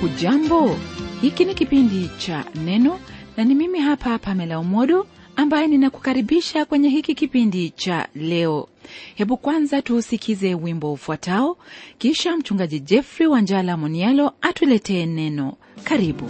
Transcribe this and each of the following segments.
hujambo hiki ni kipindi cha neno na ni mimi hapa pamela umodo ambaye ninakukaribisha kwenye hiki kipindi cha leo hebu kwanza tuusikize wimbo ufuatao kisha mchungaji jeffrey wanjala monialo atuletee neno karibu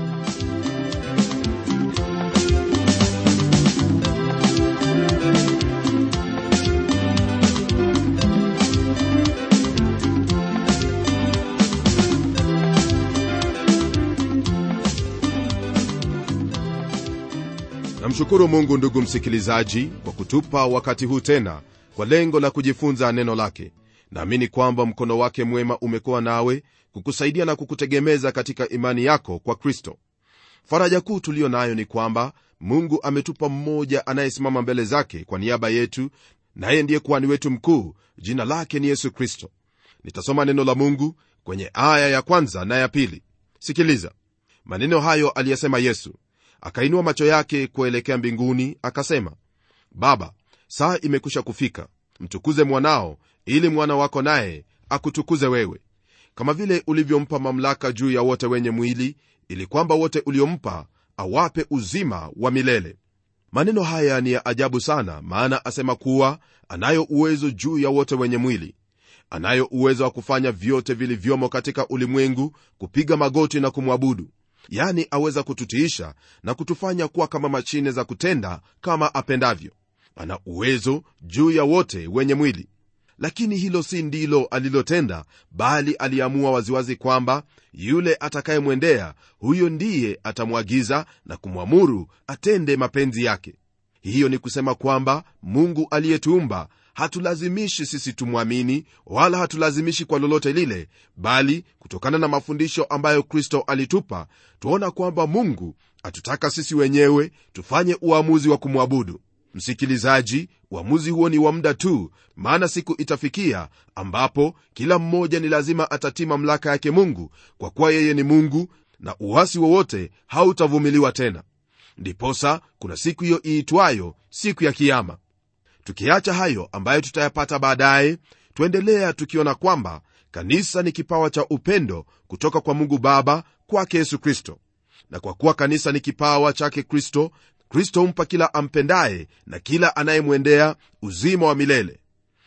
namshukuru mungu ndugu msikilizaji kwa kutupa wakati huu tena kwa lengo la kujifunza neno lake naamini kwamba mkono wake mwema umekuwa nawe kukusaidia na kukutegemeza katika imani yako kwa kristo faraja kuu tuliyo nayo ni kwamba mungu ametupa mmoja anayesimama mbele zake kwa niaba yetu naye ndiye kuhani wetu mkuu jina lake ni yesu kristo nitasoma neno la mungu kwenye aya ya kwanza na ya pili sikiliza maneno hayo aliyesema yesu akainua macho yake kuelekea mbinguni akasema baba saa imekwisha kufika mtukuze mwanao ili mwana wako naye akutukuze wewe kama vile ulivyompa mamlaka juu ya wote wenye mwili ili kwamba wote uliompa awape uzima wa milele maneno haya ni ya ajabu sana maana asema kuwa anayo uwezo juu ya wote wenye mwili anayo uwezo wa kufanya vyote vilivyomo katika ulimwengu kupiga magoti na kumwabudu yani aweza kututiisha na kutufanya kuwa kama mashine za kutenda kama apendavyo ana uwezo juu ya wote wenye mwili lakini hilo si ndilo alilotenda bali aliamua waziwazi kwamba yule atakayemwendea huyo ndiye atamwagiza na kumwamuru atende mapenzi yake hiyo ni kusema kwamba mungu aliyetuumba hatulazimishi sisi tumwamini wala hatulazimishi kwa lolote lile bali kutokana na mafundisho ambayo kristo alitupa tuona kwamba mungu atutaka sisi wenyewe tufanye uamuzi wa kumwabudu msikilizaji uamuzi huo ni wa muda tu maana siku itafikia ambapo kila mmoja ni lazima atatii mamlaka yake mungu kwa kuwa yeye ni mungu na uwasi wowote hautavumiliwa tena ndiposa kuna siku hiyo iitwayo siku ya kiama tukiacha hayo ambayo tutayapata baadaye twaendelea tukiona kwamba kanisa ni kipawa cha upendo kutoka kwa mungu baba kwake yesu kristo na kwa kuwa kanisa ni kipawa chake kristo kristo humpa kila ampendaye na kila anayemwendea uzima wa milele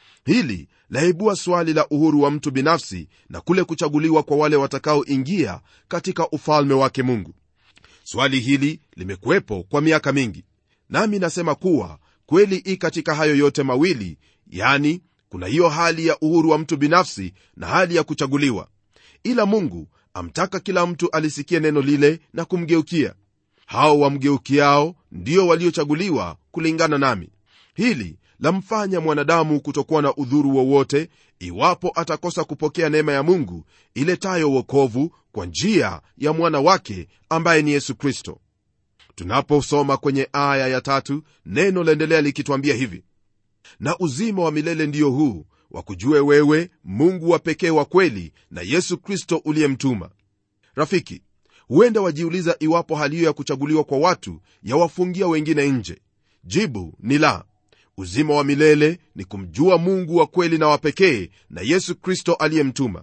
hili laibua swali la uhuru wa mtu binafsi na kule kuchaguliwa kwa wale watakaoingia katika ufalme wake mungu swali hili limekuwepo kwa miaka mingi nami nasema kuwa kweli i katika hayo yote mawili yani kuna hiyo hali ya uhuru wa mtu binafsi na hali ya kuchaguliwa ila mungu amtaka kila mtu alisikie neno lile na kumgeukia hao wamgeukiao ndio waliochaguliwa kulingana nami hili lamfanya mwanadamu kutokuwa na udhuru wowote iwapo atakosa kupokea neema ya mungu iletayo wokovu kwa njia ya mwana wake ambaye ni yesu kristo tunaposoma kwenye aya ya tatu neno laendelea likitwambia hivi na uzima wa milele ndiyo huu wakujue wewe mungu wa pekee wa kweli na yesu kristo uliyemtuma rafiki huenda wajiuliza iwapo hali hiyo ya kuchaguliwa kwa watu yawafungia wengine nje jibu ni la uzima wa milele ni kumjua mungu wa kweli na wa pekee na yesu kristo aliyemtuma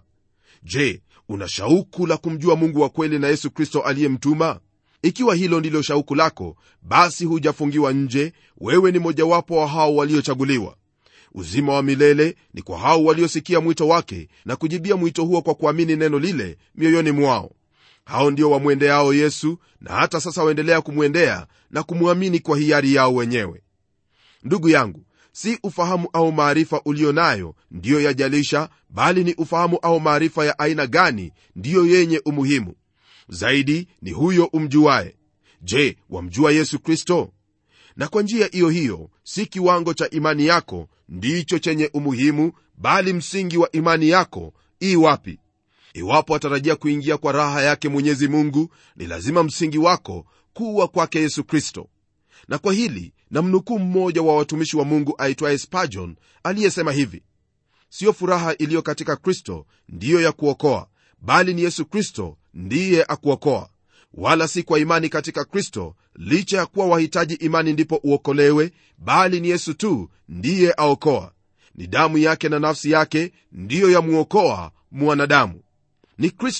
je una shauku la kumjua mungu wa kweli na yesu kristo aliyemtuma ikiwa hilo ndilo shauku lako basi hujafungiwa nje wewe ni mojawapo wa hao waliochaguliwa uzima wa milele ni kwa hao waliosikia mwito wake na kujibia mwito huo kwa kuamini neno lile mioyoni mwao hao ndio wamwendeao yesu na hata sasa waendelea kumwendea na kumwamini kwa hiari yao wenyewe ndugu yangu si ufahamu au maarifa ulio nayo ndiyo yajalisha bali ni ufahamu au maarifa ya aina gani ndiyo yenye umuhimu zaidi ni huyo umjuaye je wamjua yesu kristo na kwa njia hiyo hiyo si kiwango cha imani yako ndicho chenye umuhimu bali msingi wa imani yako ii wapi iwapo atarajia kuingia kwa raha yake mwenyezi mungu ni lazima msingi wako kuwa kwake yesu kristo na kwa hili namnukuu mmoja wa watumishi wa mungu aitwaye spajon aliyesema hivi siyo furaha iliyo katika kristo ndiyo ya kuokoa bali ni yesu kristo ndiye akuokoa wala si kwa imani katika kristo licha ya kuwa wahitaji imani ndipo uokolewe bali ni yesu tu ndiye aokoa ni damu yake na nafsi yake ndiyo yamwokoa mwanadamu ni kristo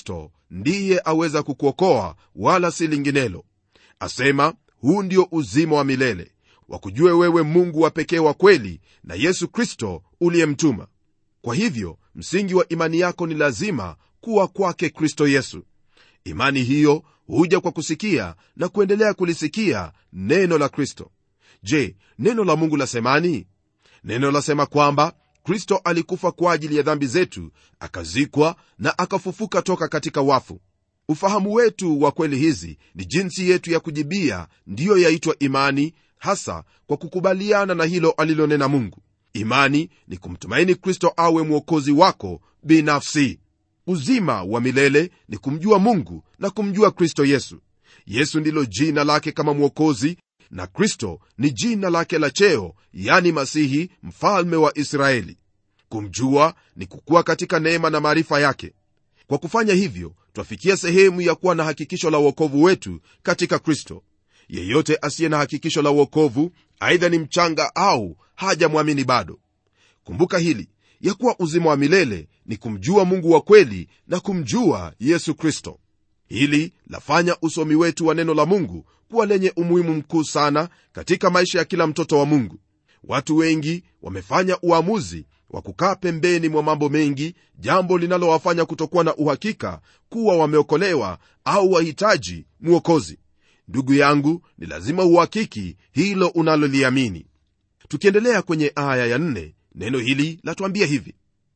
ndiye aweza kukuokoa wala si linginelo asema huu ndio uzima wa milele wakujue wewe mungu wa pekee wa kweli na yesu kristo uliyemtuma kwa hivyo msingi wa imani yako ni lazima kuwa kwake kristo yesu imani hiyo huja kwa kusikia na kuendelea kulisikia neno la kristo je neno la mungu lasemani neno lasema kwamba kristo alikufa kwa ajili ya dhambi zetu akazikwa na akafufuka toka katika wafu ufahamu wetu wa kweli hizi ni jinsi yetu ya kujibia ndiyo yaitwa imani hasa kwa kukubaliana na hilo alilonena mungu imani ni kumtumaini kristo awe mwokozi wako binafsi uzima wa milele ni kumjua mungu na kumjua kristo yesu yesu ndilo jina lake kama mwokozi na kristo ni jina lake la cheo yani masihi mfalme wa israeli kumjua ni kukuwa katika neema na maarifa yake kwa kufanya hivyo twafikia sehemu ya kuwa na hakikisho la uokovu wetu katika kristo yeyote asiye na hakikisho la uokovu aidha ni mchanga au hajamwamini bado kumbuka hili ya kuwa uzima wa milele ni kumjua mungu wa kweli na kumjua yesu kristo hili lafanya usomi wetu wa neno la mungu kuwa lenye umuhimu mkuu sana katika maisha ya kila mtoto wa mungu watu wengi wamefanya uamuzi wa kukaa pembeni mwa mambo mengi jambo linalowafanya kutokuwa na uhakika kuwa wameokolewa au wahitaji mwokozi ndugu yangu ni lazima uhakiki hilo unaloliamini tukiendelea kwenye aya ya nne, neno hili latuambia hivi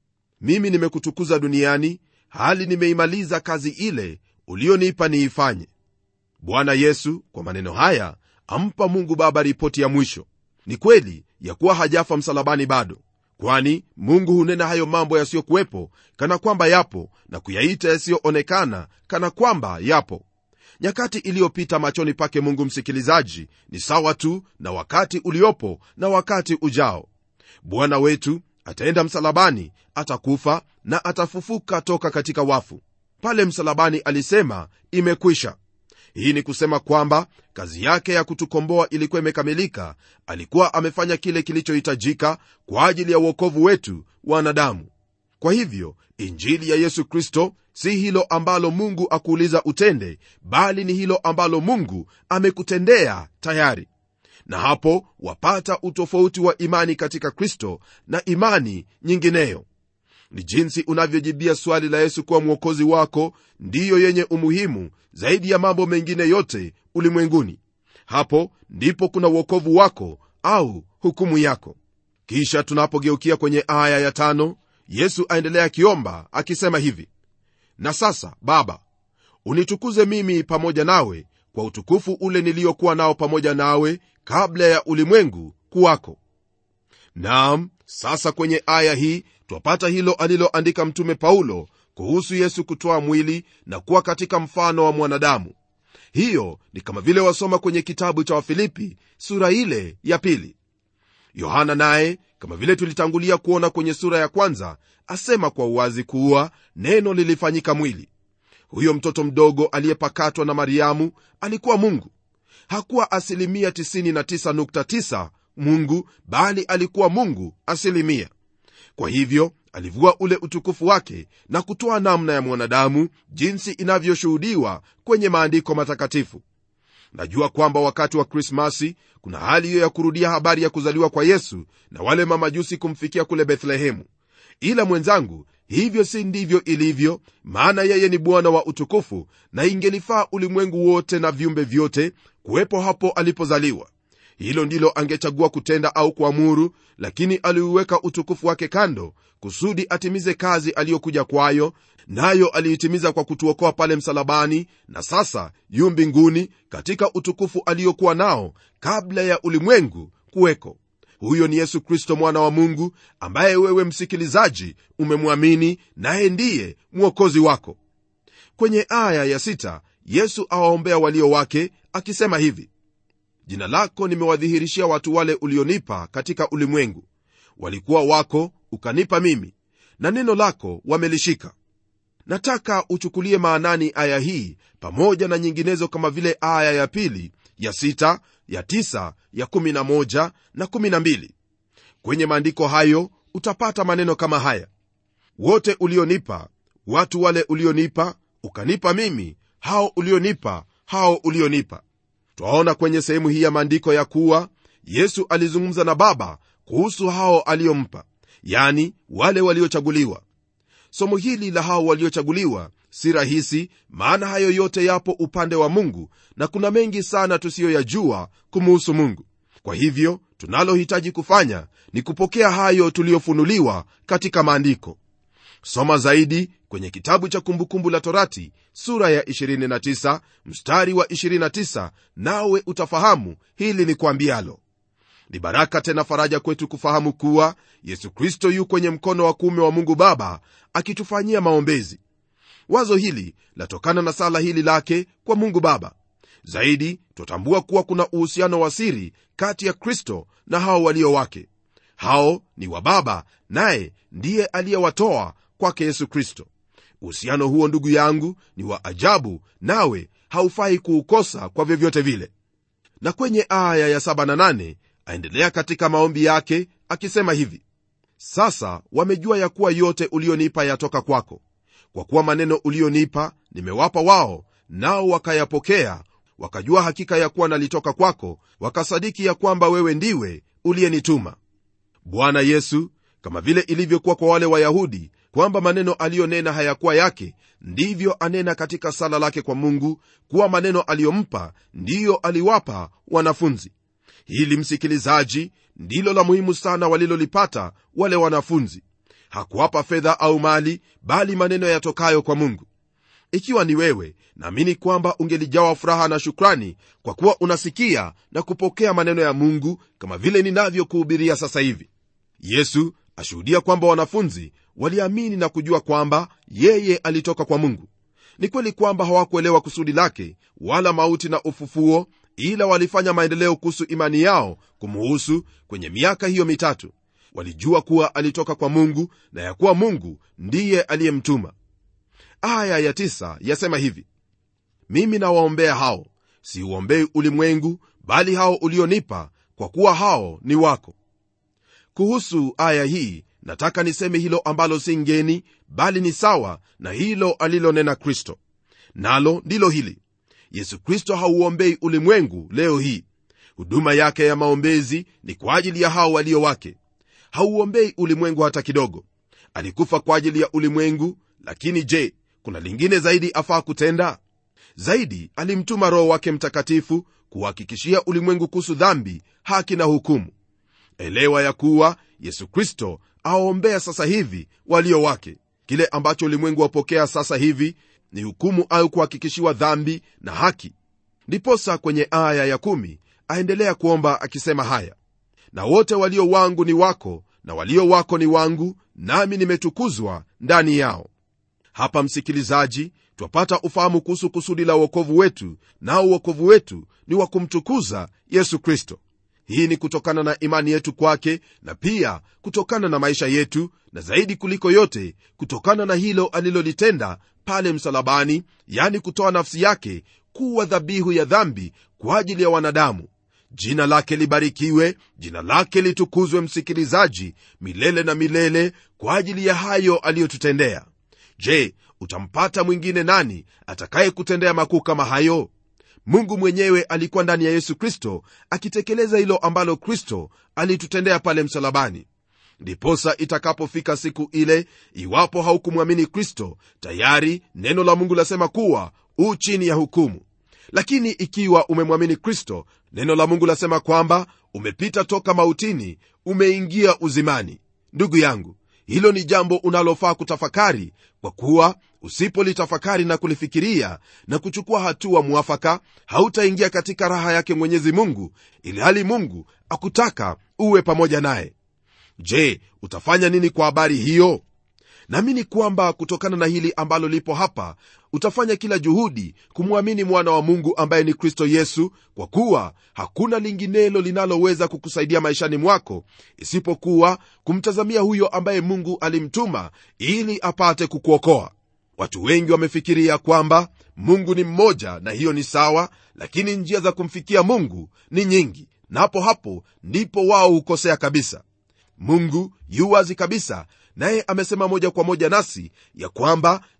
mimi nimekutukuza duniani hali nimeimaliza kazi ile ulionipa niifanye bwana yesu kwa maneno haya ampa mungu baba ripoti ya mwisho ni kweli ya kuwa hajafa msalabani bado kwani mungu hunena hayo mambo yasiyokuwepo kana kwamba yapo na kuyaita yasiyoonekana kana kwamba yapo nyakati iliyopita machoni pake mungu msikilizaji ni sawa tu na wakati uliopo na wakati ujao bwana wetu ataenda msalabani atakufa na atafufuka toka katika wafu pale msalabani alisema imekwisha hii ni kusema kwamba kazi yake ya kutukomboa ilikuwa imekamilika alikuwa amefanya kile kilichohitajika kwa ajili ya uokovu wetu wanadamu kwa hivyo injili ya yesu kristo si hilo ambalo mungu akuuliza utende bali ni hilo ambalo mungu amekutendea tayari na hapo wapata utofauti wa imani katika kristo na imani nyingineyo ni jinsi unavyojibia swali la yesu kuwa mwokozi wako ndiyo yenye umuhimu zaidi ya mambo mengine yote ulimwenguni hapo ndipo kuna uokovu wako au hukumu yako kisha tunapogeukia kwenye aya ya tano yesu aendelea akiomba akisema hivi na sasa baba unitukuze mimi pamoja nawe kwa utukufu ule niliyokuwa nao pamoja nawe kabla ya ulimwengu kuwako naam sasa kwenye aya hii twapata hilo aliloandika mtume paulo kuhusu yesu kutoa mwili na kuwa katika mfano wa mwanadamu hiyo ni kama vile wasoma kwenye kitabu cha wafilipi sura ile ya pili yohana naye kama vile tulitangulia kuona kwenye sura ya kwanza asema kwa uwazi kuwa neno lilifanyika mwili huyo mtoto mdogo aliyepakatwa na mariamu alikuwa mungu hakuwa asilimia 99.9 mungu bali alikuwa mungu asilimia kwa hivyo alivua ule utukufu wake na kutoa namna ya mwanadamu jinsi inavyoshuhudiwa kwenye maandiko matakatifu najua kwamba wakati wa krismasi kuna hali hiyo ya kurudia habari ya kuzaliwa kwa yesu na wale mamajusi kumfikia kule bethlehemu ila mwenzangu hivyo si ndivyo ilivyo maana yeye ni bwana wa utukufu na ingelifaa ulimwengu wote na viumbe vyote kuwepo hapo alipozaliwa hilo ndilo angechagua kutenda au kuamuru lakini aliuweka utukufu wake kando kusudi atimize kazi aliyokuja kwayo nayo aliitimiza kwa kutuokoa pale msalabani na sasa yu mbinguni katika utukufu aliyokuwa nao kabla ya ulimwengu kuweko huyo ni yesu kristo mwana wa mungu ambaye wewe msikilizaji umemwamini naye ndiye mwokozi wako kwenye aya ya sita, yesu awaombea walio wake akisema hivi jina lako nimewadhihirishia watu wale ulionipa katika ulimwengu walikuwa wako ukanipa mimi na neno lako wamelishika nataka uchukulie maanani aya hii pamoja na nyinginezo kama vile aya ya pili ya sita ya tisa ya kumi na moja na kumi na mbili kwenye maandiko hayo utapata maneno kama haya wote ulionipa watu wale ulionipa ukanipa mimi hao ulionipa hao ulionipa twaona kwenye sehemu hii ya maandiko ya kuwa yesu alizungumza na baba kuhusu hao aliyompa yani wale waliochaguliwa somo hili la hao waliochaguliwa si rahisi maana hayo yote yapo upande wa mungu na kuna mengi sana tusiyoyajua kumuhusu mungu kwa hivyo tunalohitaji kufanya ni kupokea hayo tuliyofunuliwa katika maandiko soma zaidi kwenye kitabu cha kumbukumbu la torati sura ya 29 mstari wa 29 nawe utafahamu hili ni kuambialo ni baraka tena faraja kwetu kufahamu kuwa yesu kristo yu kwenye mkono wa kuume wa mungu baba akitufanyia maombezi wazo hili latokana na sala hili lake kwa mungu baba zaidi twatambua kuwa kuna uhusiano wa siri kati ya kristo na hao walio wake hao ni wa baba naye ndiye aliyewatoa kwake yesu kristo uhusiano huo ndugu yangu ni wa ajabu nawe haufai kuukosa kwa vyovyote vile na kwenye aya ya 7 na 8 aendelea katika maombi yake akisema hivi sasa wamejua ya kuwa yote ulionipa yatoka kwako kwa kuwa maneno ulionipa nimewapa wao nao wakayapokea wakajua hakika ya kuwa nalitoka kwako wakasadiki ya kwamba wewe ndiwe uliyenituma bwana yesu kama vile ilivyokuwa kwa wale wayahudi kwamba maneno aliyonena hayakuwa yake ndivyo anena katika sala lake kwa mungu kuwa maneno aliyompa ndiyo aliwapa wanafunzi hili msikilizaji ndilo la muhimu sana walilolipata wale wanafunzi hakuwapa fedha au mali bali maneno yatokayo kwa mungu ikiwa ni wewe naamini kwamba ungelijawa furaha na shukrani kwa kuwa unasikia na kupokea maneno ya mungu kama vile ninavyokuhubiria sasa hivi yesu ashuhudia kwamba wanafunzi waliamini na kujua kwamba yeye alitoka kwa mungu ni kweli kwamba hawakuelewa kusudi lake wala mauti na ufufuo ila walifanya maendeleo kuhusu imani yao kumuhusu kwenye miaka hiyo mitatu walijua kuwa alitoka kwa mungu na ya kuwa mungu ndiye aliyemtuma aya ya tisa yasema hivi mimi nawaombea hao siuombei ulimwengu bali hao ulionipa kwa kuwa hao ni wako kuhusu aya hii nataka niseme hilo ambalo si ngeni bali ni sawa na hilo alilonena kristo nalo ndilo hili yesu kristo hauombei ulimwengu leo hii huduma yake ya maombezi ni kwa ajili ya hao walio wake hauombei ulimwengu hata kidogo alikufa kwa ajili ya ulimwengu lakini je kuna lingine zaidi afaa kutenda zaidi alimtuma roho wake mtakatifu kuhakikishia ulimwengu kuhusu dhambi haki na hukumu elewa ya kuwa yesu kristo awaombea sasa hivi walio wake kile ambacho ulimwengu wapokea sasa hivi ni hukumu au kuhakikishiwa dhambi na haki ndiposa kwenye aya ya kumi aendelea kuomba akisema haya na wote walio wangu ni wako na walio wako ni wangu nami nimetukuzwa ndani yao hapa msikilizaji twapata ufahamu kuhusu kusudi la uokovu wetu nao uokovu wetu ni wa kumtukuza yesu kristo hii ni kutokana na imani yetu kwake na pia kutokana na maisha yetu na zaidi kuliko yote kutokana na hilo alilolitenda pale msalabani yani kutoa nafsi yake kuwa dhabihu ya dhambi kwa ajili ya wanadamu jina lake libarikiwe jina lake litukuzwe msikilizaji milele na milele kwa ajili ya hayo aliyotutendea je utampata mwingine nani atakayekutendea makuu kama hayo mungu mwenyewe alikuwa ndani ya yesu kristo akitekeleza hilo ambalo kristo alitutendea pale msalabani ndiposa itakapofika siku ile iwapo haukumwamini kristo tayari neno la mungu lasema kuwa u chini ya hukumu lakini ikiwa umemwamini kristo neno la mungu lasema kwamba umepita toka mautini umeingia uzimani ndugu yangu hilo ni jambo unalofaa kutafakari kwa kuwa usipolitafakari na kulifikiria na kuchukua hatua mwafaka hautaingia katika raha yake mwenyezi mungu ili hali mungu akutaka uwe pamoja naye je utafanya nini kwa habari hiyo naamini kwamba kutokana na hili ambalo lipo hapa utafanya kila juhudi kumwamini mwana wa mungu ambaye ni kristo yesu kwa kuwa hakuna linginelo linaloweza kukusaidia maishani mwako isipokuwa kumtazamia huyo ambaye mungu alimtuma ili apate kukuokoa watu wengi wamefikiria kwamba mungu ni mmoja na hiyo ni sawa lakini njia za kumfikia mungu ni nyingi na hapo hapo ndipo wao hukosea kabisa mungu yu wazi kabisa naye amesema moja kwa moja nasi ya kwamba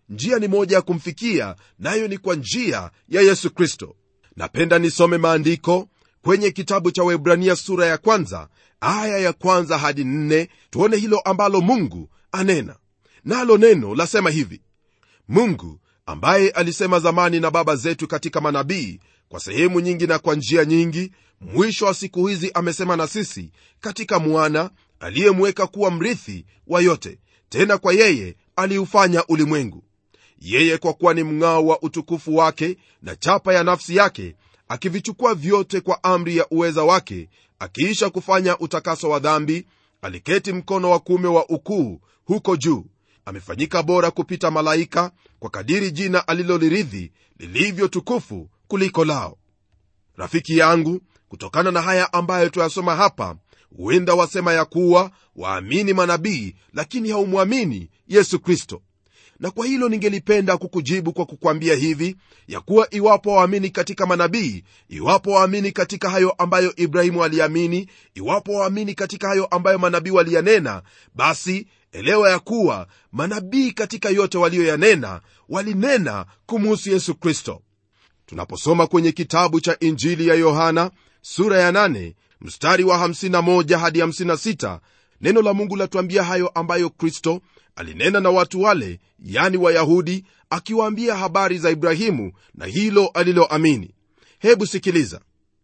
njia ni moja ya kumfikia nayo ni kwa njia ya yesu kristo napenda nisome maandiko kwenye kitabu cha webrania sura ya kwanza aya ya kwanza hadi nne tuone hilo ambalo mungu anena nalo neno lasema hivi mungu ambaye alisema zamani na baba zetu katika manabii kwa sehemu nyingi na kwa njia nyingi mwisho wa siku hizi amesema na sisi katika mwana aliyemweka kuwa mrithi wa yote tena kwa yeye aliufanya ulimwengu yeye kwa kuwa ni mng'ao wa utukufu wake na chapa ya nafsi yake akivichukua vyote kwa amri ya uweza wake akiisha kufanya utakaso wa dhambi aliketi mkono wa kuume wa ukuu huko juu amefanyika bora kupita malaika kwa kadiri jina aliloliridhi lilivyo tukufu kuliko lao rafiki yangu kutokana na haya ambayo tuyasoma hapa huenda wasema ya kuwa waamini manabii lakini haumwamini yesu kristo na kwa hilo ningelipenda kukujibu kwa kukwambia hivi ya kuwa iwapo waamini katika manabii iwapo waamini katika hayo ambayo ibrahimu aliamini iwapo waamini katika hayo ambayo manabii waliyanena basi elewa ya kuwa manabii katika yote waliyoyanena walinena kumuhusu yesu kristo tunaposoma kwenye kitabu cha injili ya yohana sura ya 8 mstari wa 51 hadi 56 neno la mungu latuambia hayo ambayo kristo alinena na watu wale yani wayahudi akiwaambia habari za ibrahimu na hilo aliloamini hebu sikiliza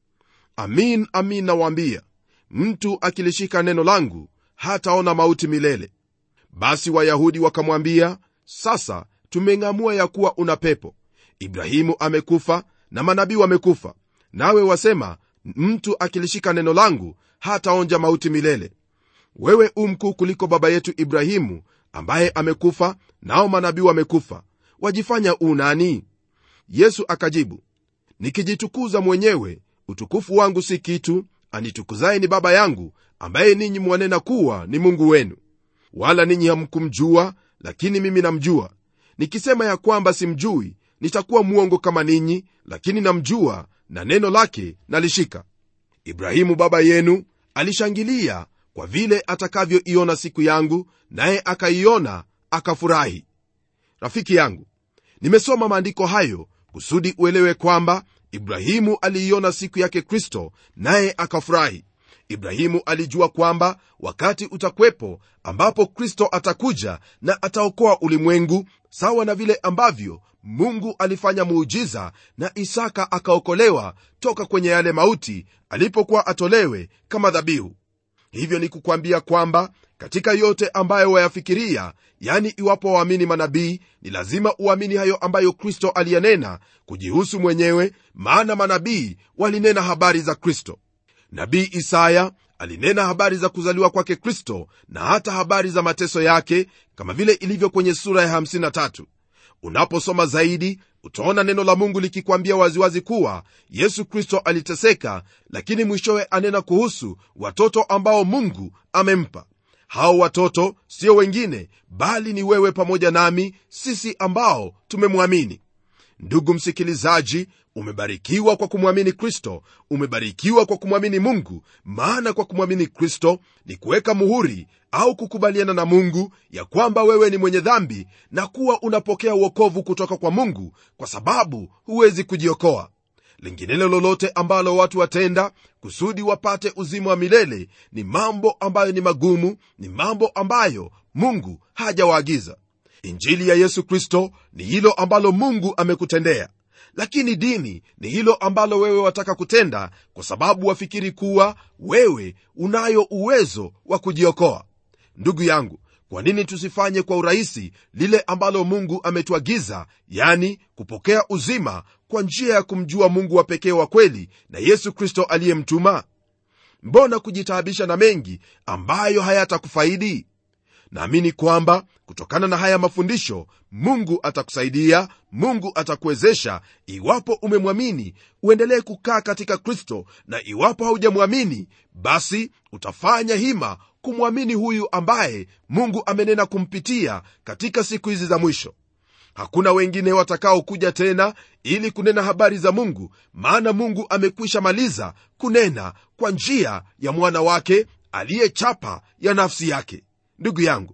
amin amin nawaambia mtu akilishika neno langu hataona mauti milele basi wayahudi wakamwambia sasa tumeng'amua ya kuwa una pepo ibrahimu amekufa na manabii wamekufa nawe wasema mtu akilishika neno langu hataonja mauti milele wewe u mkuu kuliko baba yetu ibrahimu ambaye amekufa nao manabii wamekufa wajifanya u nani yesu akajibu nikijitukuza mwenyewe utukufu wangu si kitu anitukuzaye ni baba yangu ambaye ninyi mwanena kuwa ni mungu wenu wala ninyi hamkumjua lakini mimi namjua nikisema ya kwamba simjui nitakuwa mwongo kama ninyi lakini namjua na neno lake nalishika ibrahimu baba yenu alishangilia kwa vile atakavyoiona siku yangu naye akaiona akafurahi rafiki yangu nimesoma maandiko hayo kusudi uelewe kwamba ibrahimu aliiona siku yake kristo naye akafurahi ibrahimu alijua kwamba wakati utakwepo ambapo kristo atakuja na ataokoa ulimwengu sawa na vile ambavyo mungu alifanya muujiza na isaka akaokolewa toka kwenye yale mauti alipokuwa atolewe kama dhabihu hivyo ni kukwambia kwamba katika yote ambayo wayafikiria yani iwapo waamini manabii ni lazima uamini hayo ambayo kristo aliyanena kujihusu mwenyewe maana manabii walinena habari za kristo nabii isaya alinena habari za kuzaliwa kwake kristo na hata habari za mateso yake kama vile ilivyo kwenye sura ya 53 unaposoma zaidi utaona neno la mungu likikwambia waziwazi kuwa yesu kristo aliteseka lakini mwishowe anena kuhusu watoto ambao mungu amempa hao watoto sio wengine bali ni wewe pamoja nami sisi ambao tumemwamini ndugu msikilizaji umebarikiwa kwa kumwamini kristo umebarikiwa kwa kumwamini mungu maana kwa kumwamini kristo ni kuweka muhuri au kukubaliana na mungu ya kwamba wewe ni mwenye dhambi na kuwa unapokea uokovu kutoka kwa mungu kwa sababu huwezi kujiokoa linginelo lolote ambalo watu watenda kusudi wapate uzima wa milele ni mambo ambayo ni magumu ni mambo ambayo mungu hajawaagiza injili ya yesu kristo ni hilo ambalo mungu amekutendea lakini dini ni hilo ambalo wewe wataka kutenda kwa sababu wafikiri kuwa wewe unayo uwezo wa kujiokoa ndugu yangu kwa nini tusifanye kwa urahisi lile ambalo mungu ametuagiza yani kupokea uzima kwa njia ya kumjua mungu wa pekee wa kweli na yesu kristo aliyemtuma mbona kujitaabisha na mengi ambayo hayatakufaidi naamini kwamba kutokana na haya mafundisho mungu atakusaidia mungu atakuwezesha iwapo umemwamini uendelee kukaa katika kristo na iwapo haujamwamini basi utafanya hima kumwamini huyu ambaye mungu amenena kumpitia katika siku hizi za mwisho hakuna wengine watakaokuja tena ili kunena habari za mungu maana mungu amekwisha maliza kunena kwa njia ya mwana wake aliyechapa ya nafsi yake ndugu yangu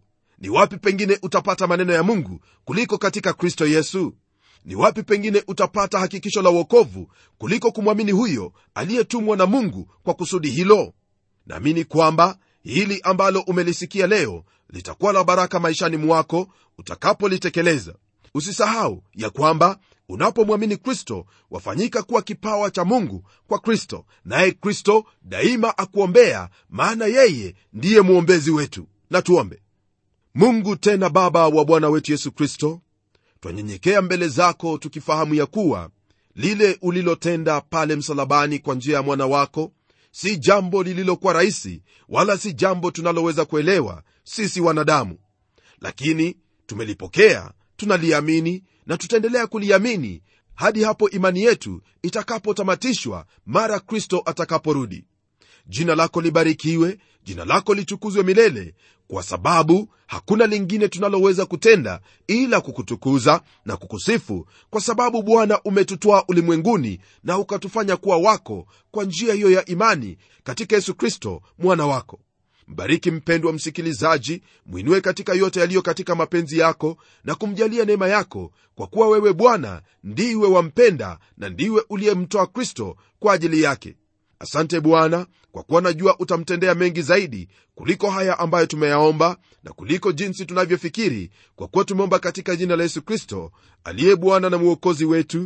ni wapi pengine utapata maneno ya mungu kuliko katika kristo yesu ni wapi pengine utapata hakikisho la uokovu kuliko kumwamini huyo aliyetumwa na mungu kwa kusudi hilo naamini kwamba hili ambalo umelisikia leo litakuwa la baraka maishani mwako utakapolitekeleza usisahau ya kwamba unapomwamini kristo wafanyika kuwa kipawa cha mungu kwa kristo naye kristo daima akuombea maana yeye ndiye mwombezi wetu na tuombe mungu tena baba wa bwana wetu yesu kristo twanyenyekea mbele zako tukifahamu ya kuwa lile ulilotenda pale msalabani kwa njia ya mwana wako si jambo lililokuwa rahisi wala si jambo tunaloweza kuelewa sisi wanadamu lakini tumelipokea tunaliamini na tutaendelea kuliamini hadi hapo imani yetu itakapotamatishwa mara kristo atakaporudi jina lako libarikiwe jina lako litukuzwe milele kwa sababu hakuna lingine tunaloweza kutenda ila kukutukuza na kukusifu kwa sababu bwana umetutwaa ulimwenguni na ukatufanya kuwa wako kwa njia hiyo ya imani katika yesu kristo mwana wako mbariki mpendwa msikilizaji mwinue katika yote yaliyo katika mapenzi yako na kumjalia neema yako kwa kuwa wewe bwana ndiwe wampenda na ndiwe uliyemtoa kristo kwa ajili yake asante bwana kwa kuwa najua utamtendea mengi zaidi kuliko haya ambayo tumeyaomba na kuliko jinsi tunavyofikiri kwa kuwa tumeomba katika jina la yesu kristo aliye bwana na mwokozi wetu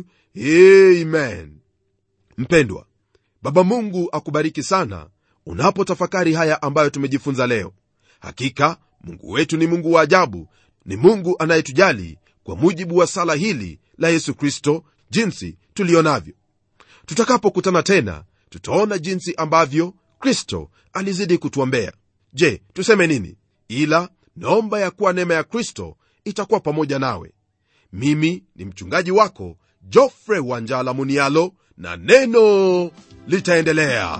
amen mpendwa baba mungu akubariki sana unapotafakari haya ambayo tumejifunza leo hakika mungu wetu ni mungu wa ajabu ni mungu anayetujali kwa mujibu wa sala hili la yesu kristo jinsi tulionavyo tutakapokutana tena tutaona jinsi ambavyo kristo alizidi kutuombea je tuseme nini ila naomba ya kuwa neema ya kristo itakuwa pamoja nawe mimi ni mchungaji wako jofre wanjala munialo na neno litaendelea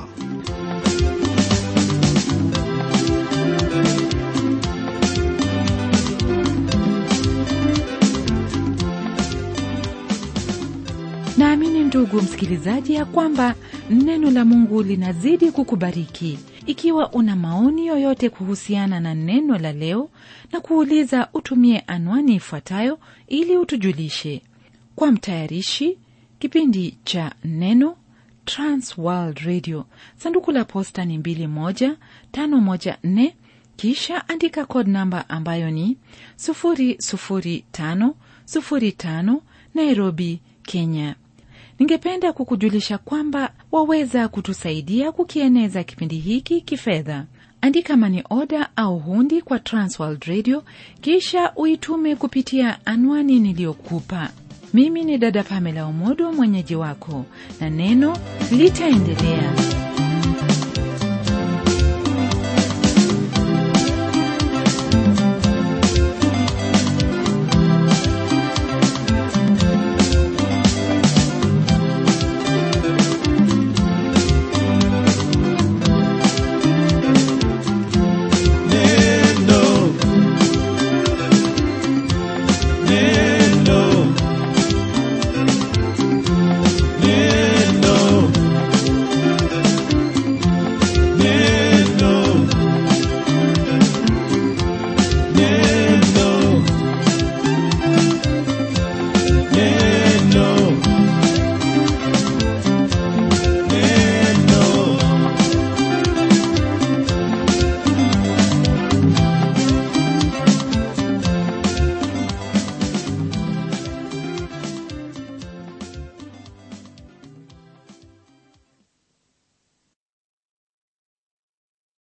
naamini ndugu msikilizaji ya kwamba neno la mungu linazidi kukubariki ikiwa una maoni yoyote kuhusiana na neno la leo na kuuliza utumie anwani ifuatayo ili utujulishe kwa mtayarishi kipindi cha neno transworld radio sanduku la posta ni 21514 kisha andika code namba ambayo ni 00505 nairobi kenya ningependa kukujulisha kwamba waweza kutusaidia kukieneza kipindi hiki kifedha andika mani oda au hundi kwa transworld radio kisha uitume kupitia anwani niliyokupa mimi ni dada pamela umodo mwenyeji wako na neno litaendelea